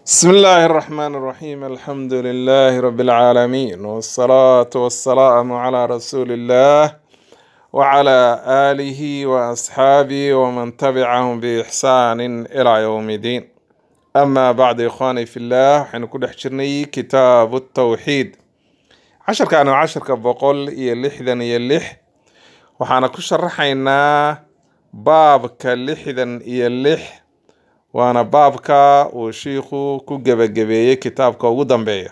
بسم الله الرحمن الرحيم الحمد لله رب العالمين والصلاة والسلام على رسول الله وعلى آله وأصحابه ومن تبعهم بإحسان إلى يوم الدين أما بعد إخواني في الله حين كل حجرني كتاب التوحيد عشر كانوا عشر كبقول يلحدا يلح وحانا كشرحينا باب كلحدا يلح waana baabka uu shiikhu ku gebagabeeyey kitaabka ugu dambeeya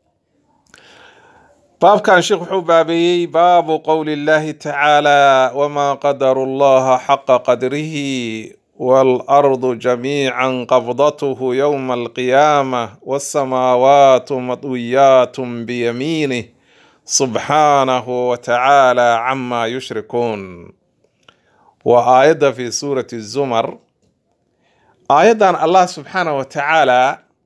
baabkan sheikh wuxuu baabeeyey baabu qowli llahi tacaala wamaa qadaru llaha xaqa qadrihi waalardu jamiican qabdathu yowma alqiyaamah wasamaawaatu madwiyaatun biyamiinih subxaanahu watacaala cama yushrikuun waa aayadda fi suurati zumar aayaddan allah subxaanah wa tacaala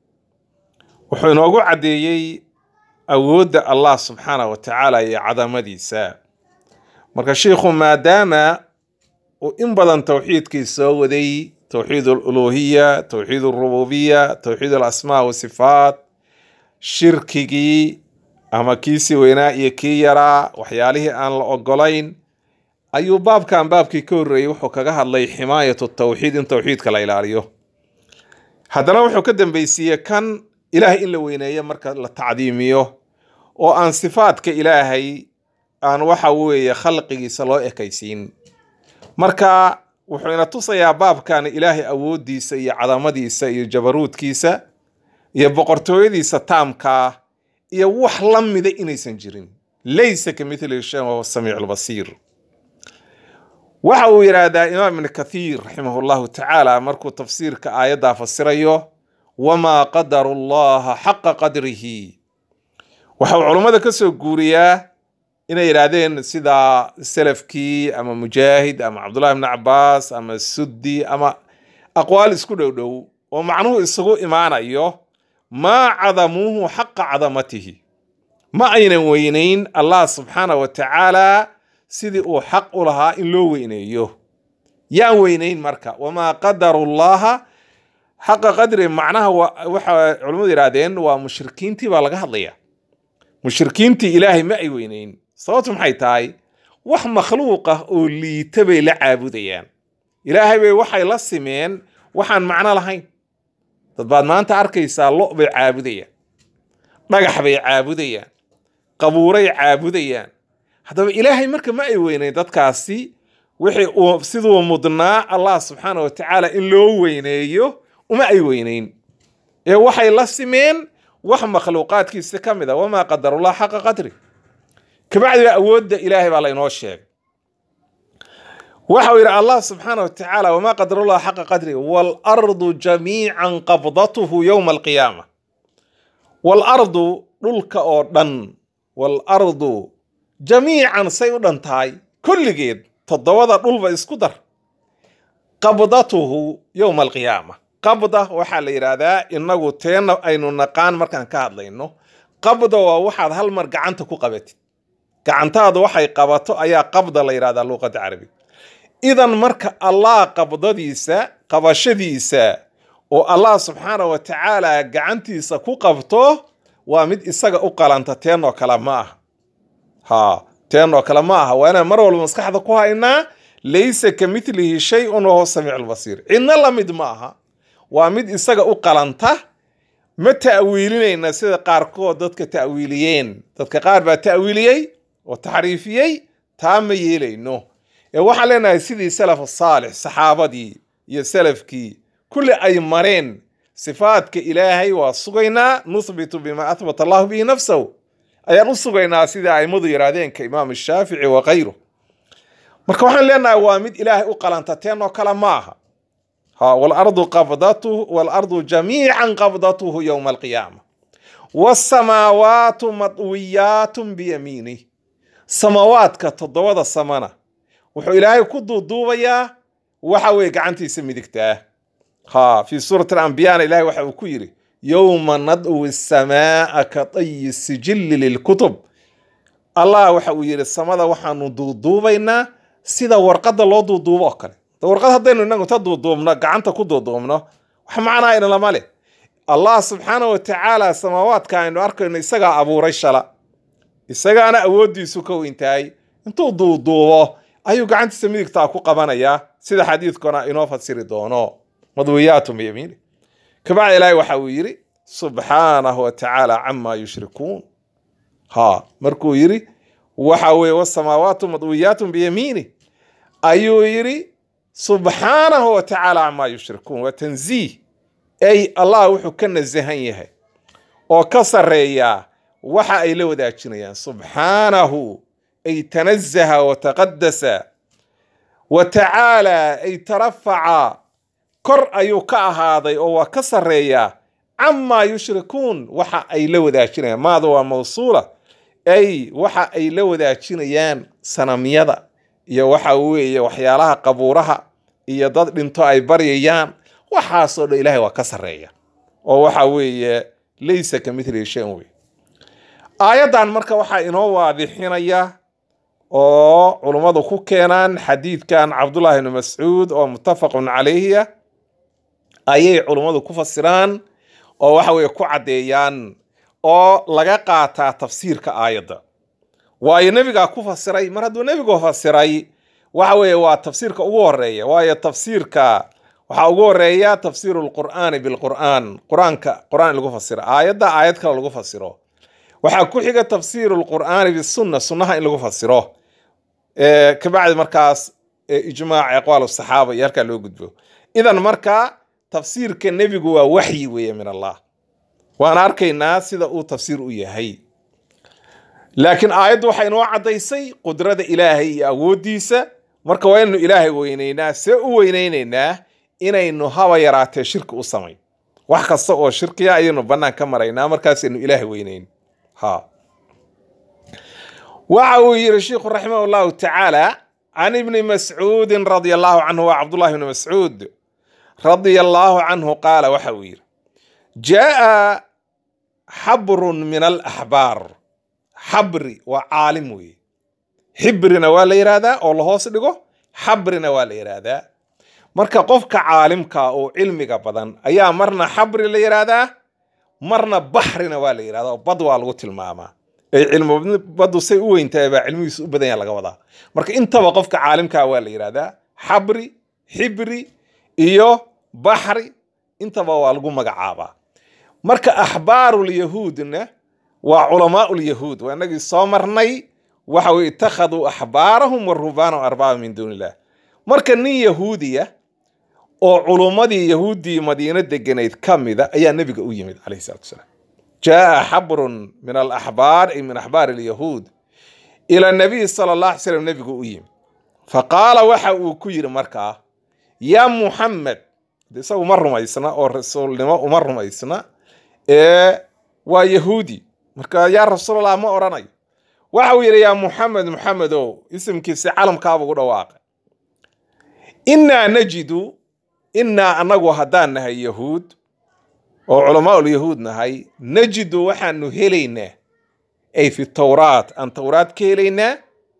wuxuu inoogu caddeeyey awoodda allah subxaanah wa tacaala iyo cadamadiisa marka sheikhu maadaama uu in badan towxiidkii soo waday towxiid aluluhiya towxiid alrububiya towxiid alasmaa wasifaat shirkigii ama kiisii weynaa iyo kii yaraa waxyaalihii aan la ogolayn ayuu baabkan baabkii ka horreeyey wuxuu kaga hadlay ximaayatu tawxiid in towxiidka la ilaaliyo haddana wuxuu ka dambeysiiyey kan ilaahay in la weyneeyo marka la tacdiimiyo oo aan sifaadka ilaahay aan waxa weeye khalqigiisa loo ekaysiin marka wuxuu ina tusayaa baabkan ilaahay awooddiisa iyo cadamadiisa iyo jabaruudkiisa iyo boqortooyadiisa taamkaa iyo wax la mida inaysan jirin laysa ka mithlihi shay wahuwa samiicu lbasiir waxa uu yidhaahdaa imaam ibn kathiir raximah llahu tacaala markuu tafsiirka aayaddaa fasirayo wamaa qadaru llaha xaqa qadrihi waxa uu culummada ka soo guuriyaa inay yidhaahdeen sida selafkii ama mujaahid ama cabdullahi bni cabaas ama suddi ama aqwaal isku dhow dhow oo macnuhu isugu imaanayo maa cadamuuhu xaqa cadamatihi ma aynan weynayn allah subxaanah wa tacaala sidii uu xaq u lahaa in loo weyneeyo yaan weynayn marka wamaa qadaru llaha xaqa qadri macnaha waxa culimmadu yidhahdeen waa mushrikiintii baa laga hadlaya mushrikiintii ilaahay ma ay weynayn sababtu maxay tahay wax makhluuq ah oo liita bay la caabudayaan ilaahay bay waxay la simeen waxaan macno lahayn dad baad maanta arkaysaa lo bay caabudayaan dhagax bay caabudayaan qabuuray caabudayaan haddaba ilaahay marka ma ay weyneyn dadkaasi wixii uu siduu mudnaa allah subxaana wa tacaala in loo weyneeyo uma ay weyneyn ee waxay la simeen wax makhluuqaadkiisa ka mid a wamaa qadarullah xaqa qadri kabacdi baa awoodda ilaahay baa laynoo sheegay waxa uu yidhi allah subxaana wa tacaala wamaa qadarullah xaqa qadri waalardu jamiican qabdatuhu yowma alqiyaama waalardu dhulka oo dhan waalardu jamiican say u dhan tahay kulligeed toddobada dhulba isku dar qabdatuhu yowma alqiyaama qabda waxaa la yidhaahdaa inagu teena aynu naqaan markaan ka hadlayno qabda waa waxaad hal mar gacanta ku qabatid gacantaadu waxay qabato ayaa qabda la yidhahdaa luuqadda carabiga idan marka allah qabdadiisa qabashadiisa oo allah subxaana wa tacaala gacantiisa ku qabto waa mid isaga u qalanta teen oo kale ma aha ha teen oo kale ma aha waa inaan mar walba maskaxda ku haynaa laysa ka mitlihi shay-un wahuwa samiicu lbasiir cidna la mid ma aha waa mid isaga u qalanta ma ta'wiilinayna sida qaarkood dadka ta'wiiliyeen dadka qaar baa ta'wiiliyey oo taxriifiyey taa ma yeelayno ee waxaan leenahay sidii salaf saalix saxaabadii iyo salafkii kulli ay mareen sifaadka ilaahay waa sugaynaa nuthbitu bima ahbata allahu bihi nafsahu ayaan u sugaynaa sida aimadu yidhaahdeen ka imaam shaafici wa kayru marka waxaan leenahay waa mid ilaahay u qalanta teen oo kale ma aha ha walardu qabdatuhu waalardu jamiican qabdatuhu yowma alqiyaama wasamaawaatu madwiyaatun biyamiinih samaawaadka toddobada samana wuxuu ilaahay ku duuduubayaa waxa weeye gacantiisa midigtaa ha fi suurati alambiyana ilahay waxa uu ku yidhi yowma nadwi samaaa ka tayi sijilli lilkutub allah waxa uu yidhi samada waxaanu duuduubaynaa sida warqadda loo duuduubo oo kale warqad haddaynu inagu ta duuduubno gacanta ku duuduubno wax macnaa ina lama leh allah subxaana wa tacaala samaawaadka aynu arkayno isagaa abuuray shala isagaana awooddiisu ka weyntahay intuu duuduubo ayuu gacantiisa midigtaa ku qabanayaa sida xadiidkuna inoo fasiri doono madwiyaatun biyamiini kabacdi ilaahi waxa uu yidhi subxaanahu wa tacaala camaa yushrikuun ha markuu yidhi waxa weeye wasamaawaatu madwiyaatun biyamiini ayuu yidhi subxaanahu wa tacaala camaa yushrikuun waa tanziih ay allah wuxuu ka nasahan yahay oo ka sarreeyaa waxa ay la wadaajinayaan subxaanahu ay tanazaha wa taqadasa wa tacaala ay tarafaca kor ayuu ka ahaaday oo waa ka sarreeyaa camaa yushrikuun waxa ay la wadaajinayaan maada waa mawsuula ay waxa ay la wadaajinayaan sanamyada iyo waxa weeye waxyaalaha qabuuraha iyo dad dhinto ay baryayaan waxaasoo dhan ilaahay waa ka sarreeya oo waxa weeye laysa ka mithlihi shay wey aayaddan marka waxaa inoo waadixinaya oo culummadu ku keenaan xadiidkan cabdullaahi ibni mascuud oo muttafaqun calayhiya ayay culummadu ku fasiraan oo waxa weeye ku caddeeyaan oo laga qaataa tafsiirka aayadda waayo nebigaa ku fasiray mar hadduu nebigu fasiray waxa weeye waa tafsiirka ugu horeeya waayo tafsiirka waxaa ugu horeeya tafsiiru lqur'aani bilqur'aan qur-aanka qur-aan lagu fasiro aayadda aayad kale lagu fasiro waxaa ku xiga tafsiiru lqur'aani bisunna sunnaha in lagu fasiro kabacdi markaas ijmaac aqwaal saxaaba iyo halkaa loo gudbo idan marka tafsiirka nebigu waa waxyi weeye min allah waan arkaynaa sida uu tafsiir u yahay laakiin aayaddu waxay inoo caddaysay qudrada ilaahay iyo awooddiisa marka waa inaynu ilaahay weynaynaa see u weynaynaynaa inaynu haba yaraatee shirki u samayn wax kasta oo shirkiya ayaynu bannaan ka maraynaa markaasaynu ilaahay weynayn ha waxa uu yidhi sheikhu raximah llahu tacaala can ibni mascuudin radia allahu canhu waa cabdullahi ibni mascuud radia allahu canhu qaala waxa uu yidhi jaa xabrun min alaxbaar xabri waa caalim weeye xibrina waa la yidhaahdaa oo la hoos dhigo xabrina waa la yidhaahdaa marka qofka caalimka oo cilmiga badan ayaa marna xabri la yidhaahdaa marna baxrina waa la yidhahdaa oo bad waa lagu tilmaamaa ay cilmi baddu say u weyntahay baa cilmigiisu u badan yaha laga wadaa marka intaba qofka caalimkaa waa la yidhahdaa xabri xibri iyo baxri intaba waa lagu magacaabaa marka axbaarulyahuudna waa culamaa'ulyahuud waa inagii soo marnay waxa weye ittakhaduu axbaarahum wa ruhbaanahum arbaaba min duuni illah marka nin yahuudiya oo culummadii yahuuddii madiino deganayd ka mida ayaa nebiga u yimid calayhi salatu wasalaam jaa xabrun min alaxbaar ay min axbaar alyahuud ila nabiy sala allah alay slam nebigu u yimid faqaala waxa uu ku yidhi markaa yaa muxamed isagu uma rumaysna oo rasuulnimo uma rumaysna ee waa yahuudi marka yaa rasuulallah ma odhanayo waxa uu yidhi yaa muxamed muxamedow isimkiisi calamkaaba ugu dhawaaqay innaa najidu innaa annagu haddaan nahay yahuud oo culamaa'ul yahuud nahay najidu waxaanu helaynaa ay fi tawraat aan tawraat ka helaynaa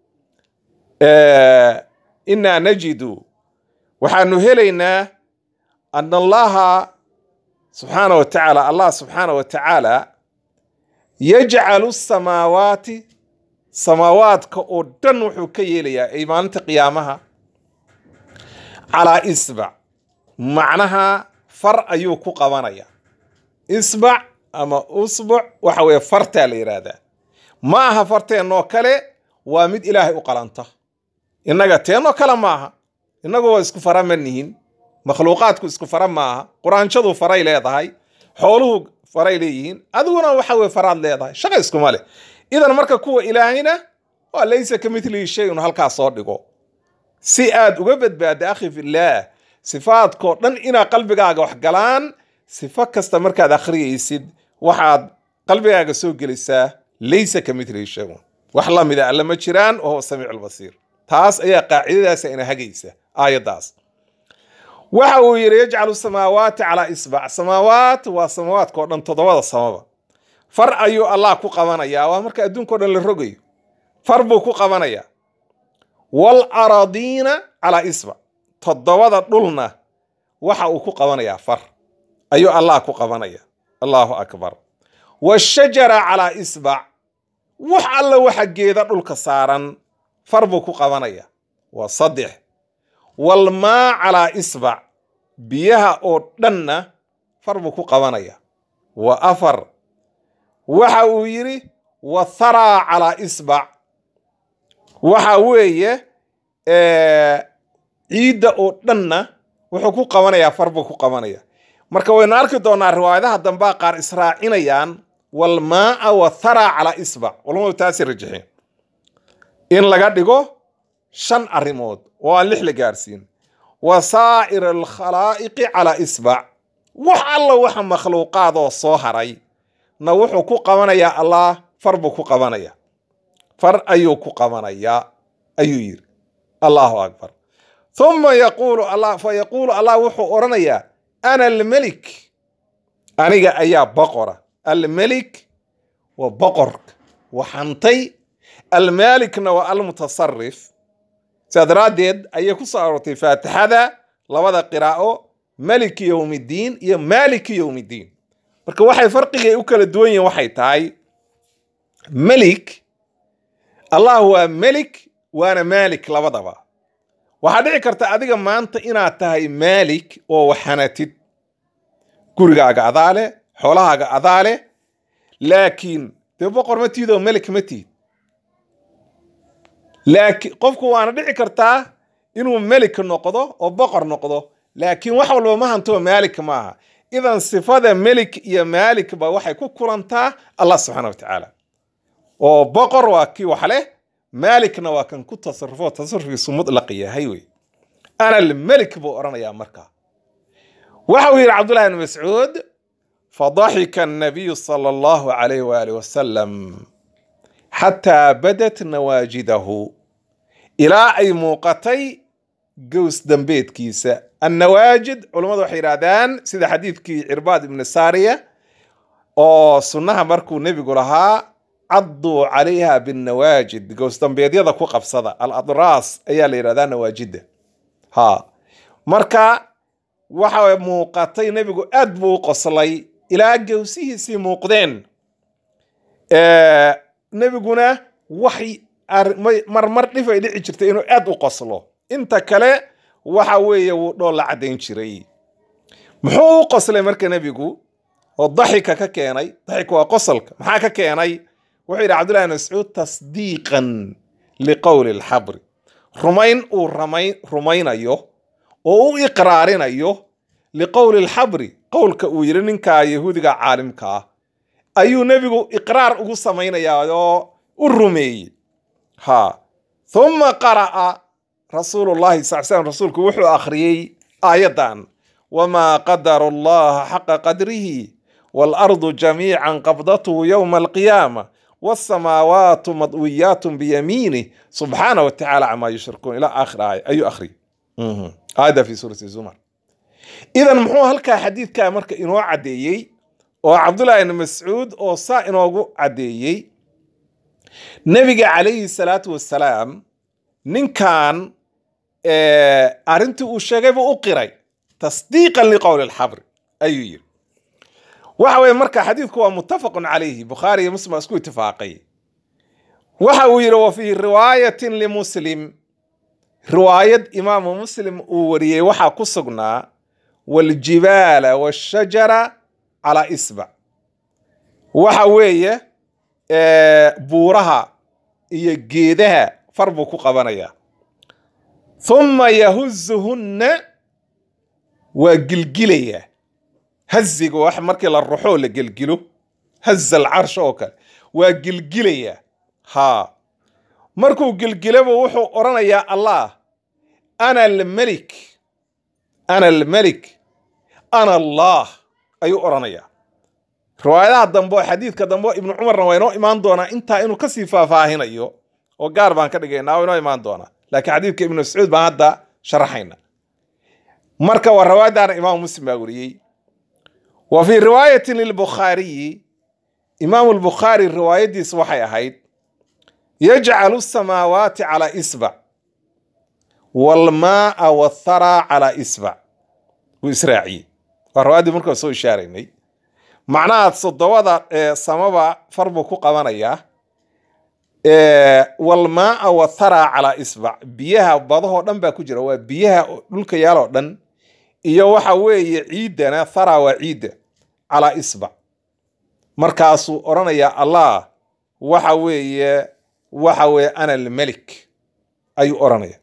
innaa najidu waxaanu helaynaa ana allaha subxaana wa tacaala allah subxaana wa tacaala yajcalu samaawaati samaawaadka oo dhan wuxuu ka yeelayaa ay maalinta qiyaamaha calaa isbac macnaha far ayuu ku qabanaya isbac ama usbuc waxa weeye fartaa la yidhaahdaa ma aha farteennoo kale waa mid ilaahay u qalanta innaga teennoo kale maaha innagu waa isku fara ma nihin makhluuqaadku isku fara maaha quraanshadu faray leedahay xooluhu faray leeyihiin adiguna waxa weye faraad leedahay shaqa iskuma leh idan marka kuwa ilaahayna waa laysa ka midlihi shayun halkaa soo dhigo si aad uga badbaadda akhi fillaah sifaadkoo dhan inaa qalbigaaga wax galaan sifo kasta markaad akhriyaysid waxaad qalbigaaga soo gelisaa laysa ka midlihi shayun wax la mida alla ma jiraan wahuwa samiicu lbasiir taas ayaa qaacidadaasa ina hagaysa aayaddaas waxa uu yidhi yajcalu samaawaati calaa isbac samaawaat waa samaawaadkao dhan toddobada samaba far ayuu allah ku qabanayaa waa marka adduunkao dhan la rogayo far buu ku qabanayaa wal aradiina calaa isbac toddobada dhulna waxa uu ku qabanayaa far ayuu allah ku qabanaya allahu akbar washajara calaa isbac wax alla waxa geeda dhulka saaran far buu ku qabanaya waa saddex walmaa calaa isbac biyaha oo dhanna far buu ku qabanaya waa afar waxa uu yidhi watharaa calaa isbac waxa weeye ciidda oo dhanna wuxuu ku qabanayaa far buu ku qabanaya marka waynu arki doonaa riwaayadaha dambaa qaar israacinayaan walmaaa watharaa calaa isbac culamadu taasi rajixeen in laga dhigo shan arrimood oo aan lix la gaarsiin wa saa'ir alkhalaa'iqi calaa isbac wax alla waxa makhluuqaadoo soo haray na wuxuu ku qabanayaa allah far buu ku qabanaya far ayuu ku qabanayaa ayuu yidhi allahu akbar uma yaquulu allah fa yaquulu allah wuxuu odhanayaa ana almelik aniga ayaa boqora almelik waa boqorka waxantay almaalikna waa almutasarif sidaa daraaddeed ayay ku soo aroortay faatixada labada qiraa'o maliki yowmiddiin iyo maaliki yowmiddiin marka waxay farqigay u kala duwan yihiin waxay tahay melik allah waa melik waana maalik labadaba waxaa dhici karta adiga maanta inaad tahay maalik oo waxanatid gurigaaga adaa leh xoolahaaga adaa leh laakiin dee boqor ma tiid oo melik ma tiid laakiin qofku waana dhici kartaa inuu melik noqdo oo boqor noqdo laakiin wax walba ma hanto maalik maaha idan sifada melik iyo maalikba waxay ku kulantaa allah subxaana wa tacaala oo boqor waa kii wax leh maalikna waa kan ku tasarufo tasarufkiisu mutlaq yahay wey ana almelik buu odhanayaa markaa waxa uu yidhi cabdullahi bn mascuud fadaxika annabiyu sala allahu calayh waaalih wasalam xataa badat nawaajidahu ilaa ay muuqatay gows dambeedkiisa annawaajid culammadu waxay yidhahdaan sida xadiidkii cirbaad ibni saariya oo sunnaha markuu nebigu lahaa cadduu calayha binnawaajid goosdambeedyada ku qabsada aladraas ayaa la yidhahdaa nawaajidda ha marka waxa muuqatay nebigu aad buu u qoslay ilaa gowsihiisii muuqdeen nebiguna waxay marmar dhif ay dhici jirtay inuu aad u qoslo inta kale waxa weeye wuu dhool la caddayn jiray muxuu u qoslay marka nebigu oo daxika ka keenay daxika waa qosolka maxaa ka keenay wuxuu yidhi cabdullahi bn mascuud tasdiiqan liqowli alxabri rumayn uu rumaynayo oo u iqraarinayo liqowli alxabri qowlka uu yidhi ninkaa yahuudiga caalimka ah ayuu nebigu iqraar ugu samaynayaa oo u rumeeyey ha uma qara'a rasuulullahi sal slam rasuulku wuxuu akhriyey aayaddan wamaa qadaru allaha xaqa qadrihi waalardu jamiican qabdatuhu yowma alqiyaama والسماوات مطويات بيمينه سبحانه وتعالى عما يشركون إلى آخر آية أي أخري هذا في سورة الزمر إذا محو هلكا حديث كا مركا إنو عديي oo cabdullaahi ibn mascuud oo saa inoogu caddeeyey nebiga calayhi salaatu wassalaam ninkan arrintii uu sheegay buu u qiray tasdiiqan liqowli alxabri ayuu yidhi waxa weye marka xadiidku waa muttafaqun calayhi bukhaari iyo muslim waa isku itifaaqay waxa uu yidhi wa fii riwaayatin limuslim riwaayad imaamu muslim uu wariyey waxaa ku sugnaa waljibaala washajara calaa isbac waxa weeye buuraha iyo geedaha far buu ku qabanayaa thumma yahuzuhunna waa gilgilayaa haziga wax markii la ruxoo la gelgilo haza alcarsh oo kale waa gilgilayaa haa markuu gilgilaba wuxuu odhanayaa allah ana almelik ana almelik ana allah ayuu odhanayaa riwaayadaha dambe oo xadiidka dambe oo ibnu cumarna waa inoo imaan doonaa intaa inuu kasii faahfaahinayo oo gaar baan ka dhigaynaa waa inoo imaan doonaa laakiin xadiidka ibnu mascuud baan hadda sharaxayna marka waa riwaayaddaana imaamu muslim baa weriyey wa fii riwaayatin lilbukhaariyi imaamu lbukhaari riwaayaddiis waxay ahayd yajcalu samaawaati calaa isbac waalmaaa wathara calaa isbac wuu israaciyey waa riwaayaddii markaa soo ishaaraynay macnaha toddobada samaba far buu ku qabanayaa walmaaa watharaa calaa isbac biyaha badahoo dhan baa ku jira waa biyaha dhulka yaaloo dhan iyo waxa weeye ciiddana thara waa ciidda calaa isbac markaasuu odhanayaa allah waxa weeye waxa weeye ana almelik ayuu odhanaya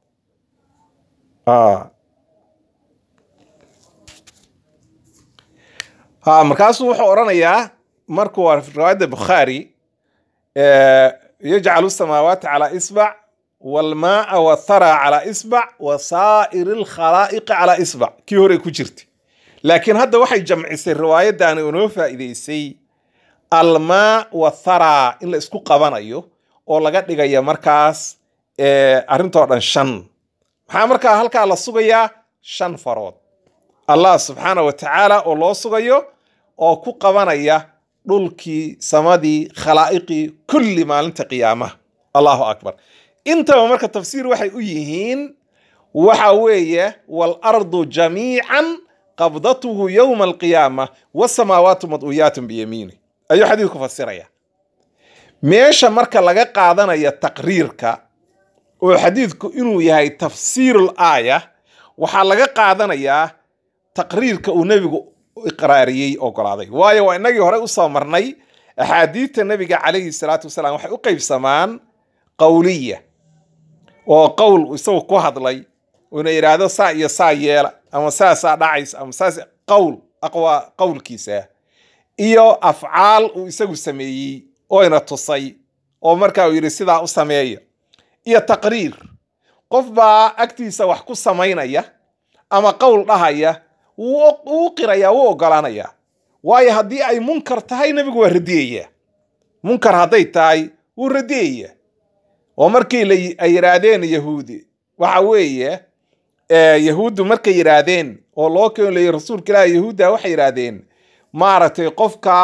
ha markaasuu wuxuu odhanayaa markuu riwaayadda bukhaari yajcalu samaawaati calaa isbac walmaaa wathara calaa isbac wa saa'iri alkhalaa'iqi calaa isbac kii horey ku jirtay laakiin hadda waxay jamcisay riwaayaddaani inoo faa'iidaysay almaa wathara in la isku qabanayo oo laga dhigaya markaas arrintoo dhan shan maxaa markaa halkaa la sugayaa shan farood allah subxaana wa tacaala oo loo sugayo oo ku qabanaya dhulkii samadii khalaa'iqii kulli maalinta qiyaamaha allahu akbar intaba marka tafsiir waxay u yihiin waxa weeye waalardu jamiican qabdatuhu yowma alqiyaama wasamaawaatu mad'uuyaatun biyamiini ayuu xadiidku fasiraya meesha marka laga qaadanaya taqriirka oo xadiidku inuu yahay tafsiirul aaya waxaa laga qaadanayaa taqriirka uu nebigu iqraariyey ogolaaday waayo waa inagii hore usoo marnay axaadiidta nebiga calayhi salaatu wasalaam waxay u qaybsamaan qowliya oo qowl isagu ku hadlay una yidhaahdo saa iyo saa yeela ama saasaa dhacaysa ama saas qowl aqwaa qowlkiisa iyo afcaal uu isagu sameeyey oyna tusay oo markaa uu yidhi sidaa u sameeya iyo taqriir qof baa agtiisa wax ku samaynaya ama qowl dhahaya wuu qiraya wuu ogolaanaya waayo haddii ay munkar tahay nebigu waa radiyaya munkar hadday tahay wuu radiyaya oo markii ay yidhaahdeen yahuudi waxa weeye yahuuddu markay yidhaahdeen oo loo keenlayay rasuulka ilaahi yahuudda waxay yidhaahdeen maaragtay qofka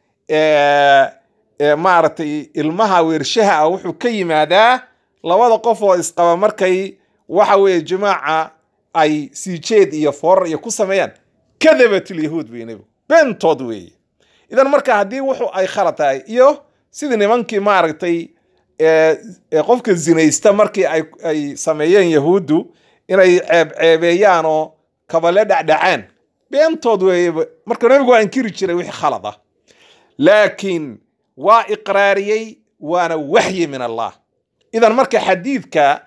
maaragtay ilmaha weershaha ah wuxuu ka yimaadaa labada qof oo isqaba markay waxa weeye jimaaca ay siijeed iyo foorar iyo ku sameeyaan kadabat ilyahuud bay nebigu beentood weeye idan marka haddii wuxuu ay khalad tahay iyo sidii nimankii maaragtay qofka zinaysta markii ay sameeyeen yahuuddu inay ceebceebeeyaan oo kabale dhacdhacaan beentood weeye marka nebigu waa inkiri jiray wixii khalad ah laakiin waa iqraariyey waana waxyi min allah idan marka xadiidka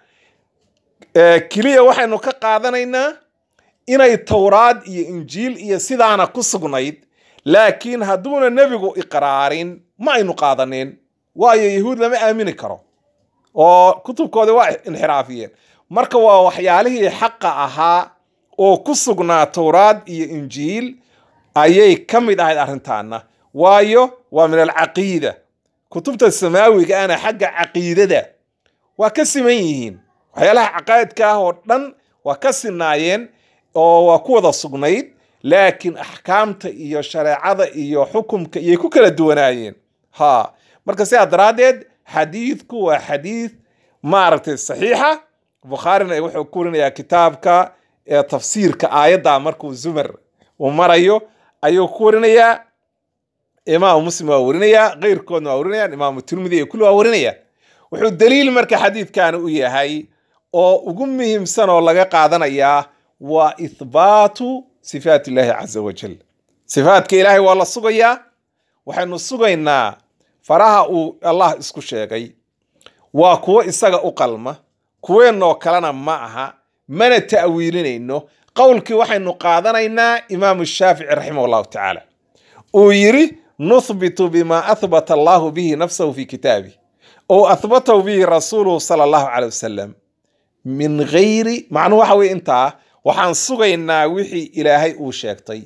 keliya waxaynu ka qaadanaynaa inay towraad iyo injiil iyo sidaana ku sugnayd laakiin hadduuna nebigu iqraarin ma aynu qaadanin waayo yahuud lama aamini karo oo kutubkoodii waa inxiraafiyeen marka waa waxyaalihii xaqa ahaa oo ku sugnaa towraad iyo injiil ayay ka mid ahayd arrintaana waayo waa min alcaqiida kutubta samaawiga ana xagga caqiidada waa ka siman yihiin waxyaalaha caqaa'idka ah oo dhan waa ka sinaayeen oo waa ku wada sugnayd laakiin axkaamta iyo shareecada iyo xukumka iyay ku kala duwanaayeen ha marka sidaa daraaddeed xadiidku waa xadiid maaragtay saxiixa bukhaarina wuxuu ku warinayaa kitaabka tafsiirka aayadda markuu zumar uu marayo ayuu ku warinayaa imaamu muslim waa warinayaa keyrkoodna waa warinayaan imaamu tirmidi iyo kulli waa warinayaan wuxuu daliil marka xadiidkan u yahay oo ugu muhiimsan oo laga qaadanayaa waa ithbaatu sifaat illaahi caza wajal sifaatka ilaahay waa la sugayaa waxaynu sugaynaa faraha uu allah isku sheegay waa kuwo isaga u qalma kuweenoo kalena ma aha mana ta'wiilinayno qowlkii waxaynu qaadanaynaa imaamu shaafici raximah allahu tacaala uu yidhi nuthbitu bima athbata allahu bihi nafsahu fi kitaabih ou athbatahu bihi rasuuluhu sala allahu caley wasalam min gayri macnuhu waxa weye intaa waxaan sugaynaa wixii ilaahay uu sheegtay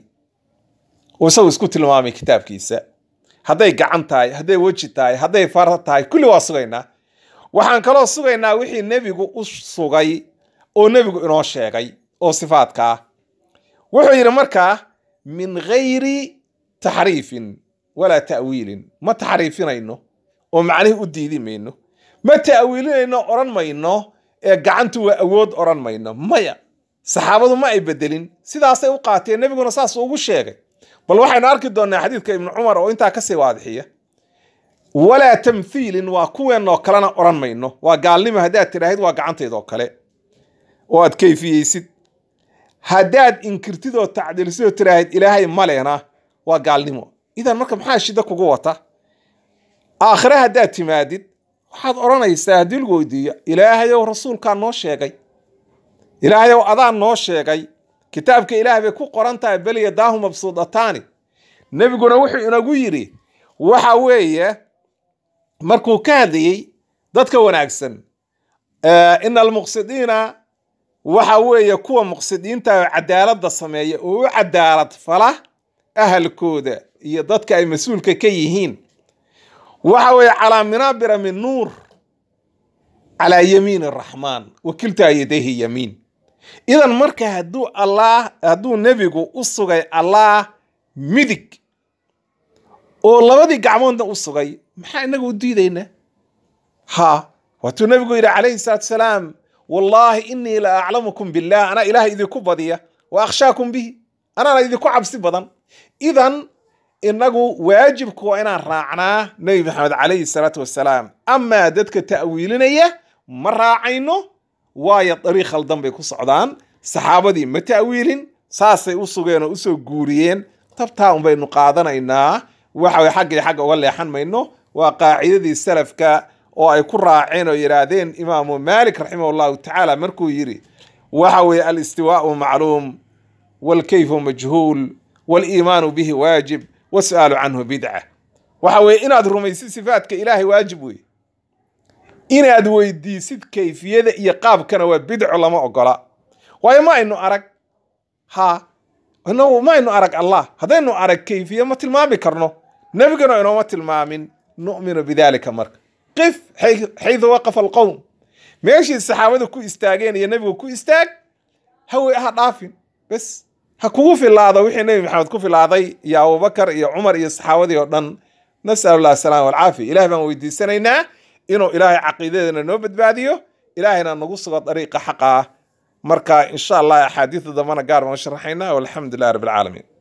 uu isagu isku tilmaamay kitaabkiisa hadday gacan tahay hadday weji tahay hadday far tahay kulli waa sugaynaa waxaan kaloo sugaynaa wixii nebigu u sugay oo nebigu inoo sheegay oo sifaadka ah wuxuu yidhi markaa min gayri taxriifin walaa ta'wiilin ma taxriifinayno oo macnihii u diidi mayno ma ta'wiilinayno odhan mayno ee gacantu waa awood odhan mayno maya saxaabadu ma ay bedelin sidaasay u qaateen nebiguna saas ugu sheegay bal waxaynu arki doonaa xadiidka ibnu cumar oo intaa kasii waadixiya walaa tamthiilin waa kuweenoo kalena odhan mayno waa gaalnimo haddaad tidhaahid waa gacantaydoo kale oo aad kayfiyeysid haddaad inkirtid oo tacdiilsid oo tidhaahid ilaahay malena waa gaalnimo idan marka maxaa shida kugu wata aakhire haddaad timaadid waxaad odhanaysaa haddii lagu weydiiyo ilaahayow rasuulkaa noo sheegay ilaahayow adaa noo sheegay kitaabka ilaah bay ku qoran tahay bel yadaahu mabsuudataani nebiguna wuxuu inagu yidhi waxa weeye markuu ka hadlayey dadka wanaagsan ina almuqsidiina waxa weeye kuwa muqsidiinta oo cadaaladda sameeya oo u cadaalad fala ahalkooda iyo dadka ay mas-uulka ka yihiin waxa weeye calaa minaabira min nuur calaa yamiin araxmaan wakiltaa yadayhi yamiin idan marka hadduu allaah hadduu nebigu u sugay allaah midig oo labadii gacmoodna u sugay maxaa inaga u diidaynaa ha waatuu nebigu yidhi calayhi salaatu salaam wallaahi inii la aclamukum billah anaa ilaah idinku badiya wa akhshaakum bihi anaana idinku cabsi badan idan inagu waajibku waa inaan raacnaa nebi maxamed calayhi salaatu wasalaam amaa dadka ta'wiilinaya ma raacayno waayo dariiq khaldan bay ku socdaan saxaabadii ma ta'wiilin saasay u sugeen oo usoo guuriyeen tabtaa un baynu qaadanaynaa waxa way xagga iyo xagga uga leexan mayno waa qaacidadii salafka oo ay ku raaceen oo yidhaahdeen imaamu maalik raximah allahu tacaala markuu yidhi waxa weeye alistiwaau macluum walkayfu majhuul waliimaanu bihi waajib wasu'aalu canhu bidca waxa weeye inaad rumaysid sifaadka ilaahay waajib wey inaad weydiisid kayfiyada iyo qaabkana waa bidco lama ogola waayo ma aynu arag ha inagu ma aynu arag allah haddaynu arag kayfiye ma tilmaami karno nebigana inooma tilmaamin nu'minu bidalika marka qif xaydu waqafa alqowm meeshii saxaabadu ku istaageen iyo nebigu ku istaag hawe ha dhaafin bes ha kugu filaado wixii nebi maxamed ku filaaday iyo abubakar iyo cumar iyo saxaabadii oo dhan nas'al allah asalaama walcaafiya ilaah baan weydiisanaynaa inuu ilaahay caqiidadeena noo badbaadiyo ilaahayna nagu sugo dariiqa xaqa ah marka insha allah axaadiida dambana gaar baan u sharaxaynaa walxamdu lilah rabbi alcaalamiin